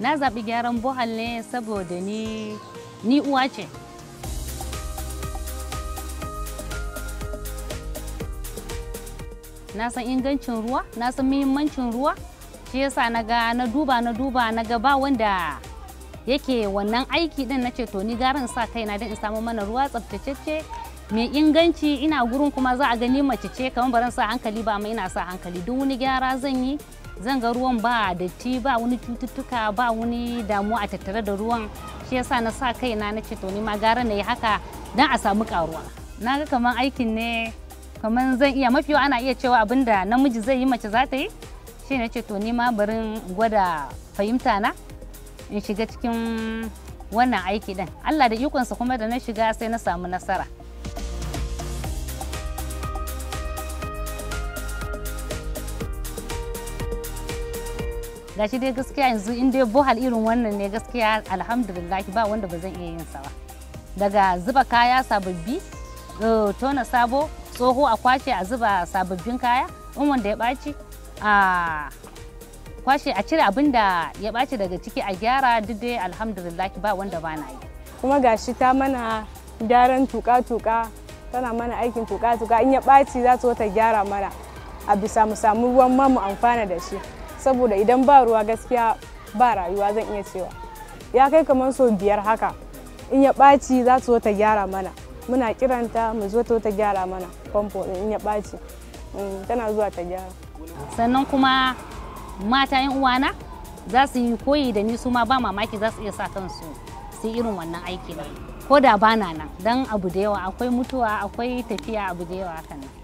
na zaɓi gyaran bohal ne saboda ni ni uwa ce na san ingancin ruwa na san muhimmancin ruwa shi yasa na ga na duba na duba na ga ba wanda yake wannan aiki din na ce to ni garin sa kaina don in samu mana ruwa tsaftatacce mai inganci ina gurin kuma za a gani mace ce kamar baran sa hankali ba amma ina sa hankali duk wani gyara zan yi zan ga ruwan ba datti ba wani cututtuka ba wani damuwa a tattare da ruwan shi yasa na sa kaina na ce to ni ma gara na yi haka don a samu karuwa na ga kamar aikin ne kamar zan iya mafi ana iya cewa abinda namiji zai yi mace za ta yi shi ne ce to ni ma barin gwada fahimta na in shiga cikin wannan aiki din Allah da ikonsa kuma da na shiga sai na samu nasara gashi dai gaskiya yanzu in dai bohal irin wannan ne gaskiya alhamdulillah ba wanda ba zan iya yin sa ba daga zuba kaya sababbi tona sabo tsoho a kwace a zuba sababbin kaya in wanda ya ɓaci a kwashe a cire abin da ya ɓaci daga ciki a gyara duk dai alhamdulillah ba wanda ba na yi kuma gashi ta mana gyaran tuka-tuka tana mana aikin tuka-tuka in ya ɓaci za ta ta gyara mana a bisa mu samu ruwan ma mu amfana da shi saboda idan ba ruwa gaskiya ba rayuwa zan iya cewa ya kai kamar sau biyar haka in ya ɓaci za ta ta gyara mana muna kiranta mu zo ta gyara mana famfo in ya ɓaci tana zuwa ta gyara sannan kuma mata yan uwana za su yi koyi da ni su ma ba mamaki za su iya sa kansu su irin wannan aiki ba ko da bana nan dan abu da yawa akwai mutuwa akwai tafiya abu da yawa hakan nan